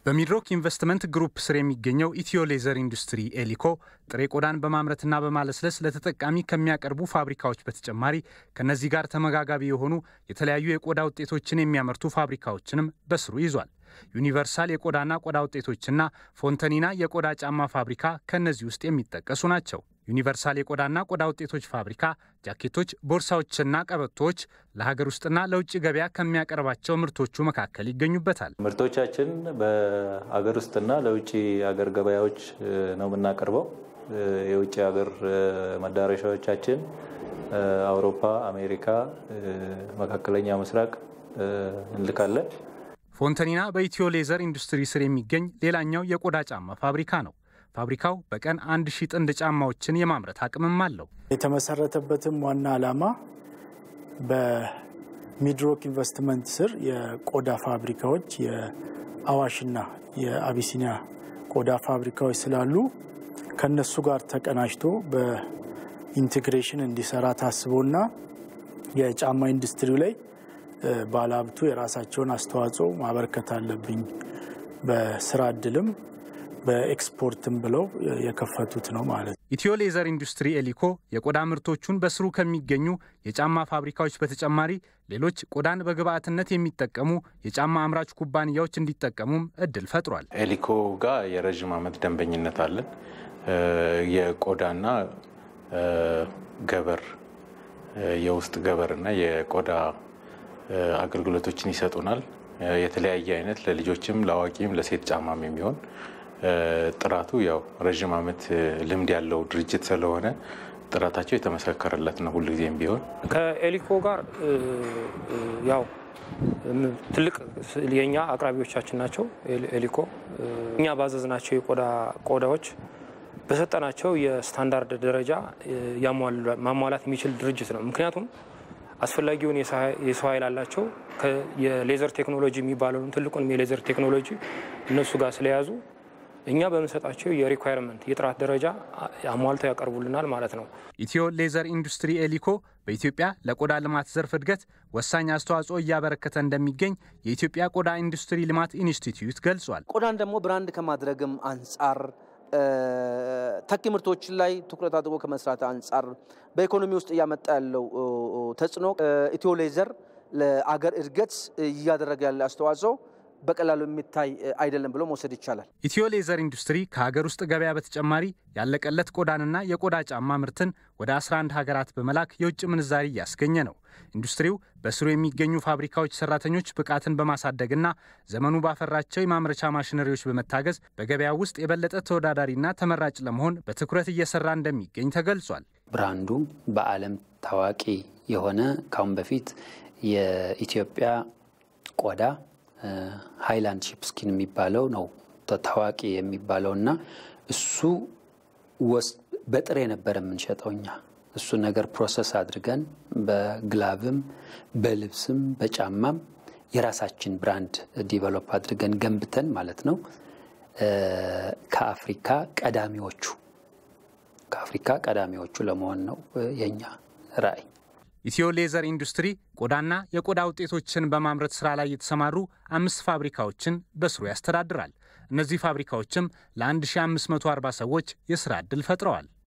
በሚድሮክ ኢንቨስትመንት ግሩፕ ስር የሚገኘው ኢትዮ ሌዘር ኢንዱስትሪ ኤሊኮ ጥሬ ቆዳን በማምረትና በማለስለስ ለተጠቃሚ ከሚያቀርቡ ፋብሪካዎች በተጨማሪ ከነዚህ ጋር ተመጋጋቢ የሆኑ የተለያዩ የቆዳ ውጤቶችን የሚያመርቱ ፋብሪካዎችንም በስሩ ይዟል። ዩኒቨርሳል የቆዳና ቆዳ ውጤቶችና ፎንተኒና የቆዳ ጫማ ፋብሪካ ከእነዚህ ውስጥ የሚጠቀሱ ናቸው። ዩኒቨርሳል የቆዳና ቆዳ ውጤቶች ፋብሪካ ጃኬቶች፣ ቦርሳዎችና ቀበቶዎች ለሀገር ውስጥና ለውጭ ገበያ ከሚያቀርባቸው ምርቶቹ መካከል ይገኙበታል። ምርቶቻችን በሀገር ውስጥና ለውጭ ሀገር ገበያዎች ነው የምናቀርበው። የውጭ ሀገር መዳረሻዎቻችን አውሮፓ፣ አሜሪካ፣ መካከለኛ ምስራቅ እንልካለን። ፎንተኒና በኢትዮ ሌዘር ኢንዱስትሪ ስር የሚገኝ ሌላኛው የቆዳ ጫማ ፋብሪካ ነው። ፋብሪካው በቀን አንድ ሺህ ጥንድ ጫማዎችን የማምረት አቅምም አለው። የተመሰረተበትም ዋና ዓላማ በሚድሮክ ኢንቨስትመንት ስር የቆዳ ፋብሪካዎች የአዋሽና የአቢሲኒያ ቆዳ ፋብሪካዎች ስላሉ ከነሱ ጋር ተቀናጅቶ በኢንቴግሬሽን እንዲሰራ ታስቦና የጫማ ኢንዱስትሪው ላይ ባለሀብቱ የራሳቸውን አስተዋጽኦ ማበርከት አለብኝ በስራ እድልም በኤክስፖርትም ብለው የከፈቱት ነው ማለት ነው። ኢትዮ ሌዘር ኢንዱስትሪ ኤሊኮ የቆዳ ምርቶቹን በስሩ ከሚገኙ የጫማ ፋብሪካዎች በተጨማሪ ሌሎች ቆዳን በግብአትነት የሚጠቀሙ የጫማ አምራች ኩባንያዎች እንዲጠቀሙም እድል ፈጥሯል። ኤሊኮ ጋር የረዥም ዓመት ደንበኝነት አለን። የቆዳና ገበር የውስጥ ገበርና የቆዳ አገልግሎቶችን ይሰጡናል። የተለያየ አይነት ለልጆችም ለአዋቂም ለሴት ጫማም የሚሆን ጥራቱ ያው ረዥም ዓመት ልምድ ያለው ድርጅት ስለሆነ ጥራታቸው የተመሰከረለት ነው። ሁልጊዜም ቢሆን ከኤሊኮ ጋር ያው ትልቅ የኛ አቅራቢዎቻችን ናቸው። ኤሊኮ እኛ ባዘዝናቸው የቆዳ ቆዳዎች በሰጠናቸው የስታንዳርድ ደረጃ ማሟላት የሚችል ድርጅት ነው። ምክንያቱም አስፈላጊውን የሰው ኃይል አላቸው። የሌዘር ቴክኖሎጂ የሚባለውን ትልቁንም የሌዘር ቴክኖሎጂ እነሱ ጋር ስለያዙ እኛ በምንሰጣቸው የሪኳየርመንት የጥራት ደረጃ አሟልተው ያቀርቡልናል ማለት ነው። ኢትዮ ሌዘር ኢንዱስትሪ ኤሊኮ በኢትዮጵያ ለቆዳ ልማት ዘርፍ እድገት ወሳኝ አስተዋጽኦ እያበረከተ እንደሚገኝ የኢትዮጵያ ቆዳ ኢንዱስትሪ ልማት ኢንስቲትዩት ገልጿል። ቆዳን ደግሞ ብራንድ ከማድረግም አንጻር ተኪ ምርቶች ላይ ትኩረት አድርጎ ከመስራት አንጻር በኢኮኖሚ ውስጥ እያመጣ ያለው ተጽዕኖ ኢትዮ ሌዘር ለአገር እድገት እያደረገ ያለ አስተዋጽኦ በቀላሉ የሚታይ አይደለም ብሎ መውሰድ ይቻላል። ኢትዮ ሌዘር ኢንዱስትሪ ከሀገር ውስጥ ገበያ በተጨማሪ ያለቀለት ቆዳንና የቆዳ ጫማ ምርትን ወደ 11 ሀገራት በመላክ የውጭ ምንዛሪ እያስገኘ ነው። ኢንዱስትሪው በስሩ የሚገኙ ፋብሪካዎች ሰራተኞች ብቃትን በማሳደግና ዘመኑ ባፈራቸው የማምረቻ ማሽነሪዎች በመታገዝ በገበያ ውስጥ የበለጠ ተወዳዳሪና ተመራጭ ለመሆን በትኩረት እየሰራ እንደሚገኝ ተገልጿል። ብራንዱ በዓለም ታዋቂ የሆነ ካሁን በፊት የኢትዮጵያ ቆዳ ሃይላንድ ሺፕስኪን የሚባለው ነው ታዋቂ የሚባለው እና እሱ በጥሬ ነበር የምንሸጠው እኛ እሱ ነገር ፕሮሰስ አድርገን በግላቭም በልብስም በጫማም የራሳችን ብራንድ ዲቨሎፕ አድርገን ገንብተን ማለት ነው ከአፍሪካ ቀዳሚዎቹ ከአፍሪካ ቀዳሚዎቹ ለመሆን ነው የኛ ራዕይ። ኢትዮ ሌዘር ኢንዱስትሪ ቆዳና የቆዳ ውጤቶችን በማምረት ስራ ላይ የተሰማሩ አምስት ፋብሪካዎችን በስሩ ያስተዳድራል። እነዚህ ፋብሪካዎችም ለ1540 ሰዎች የስራ ዕድል ፈጥረዋል።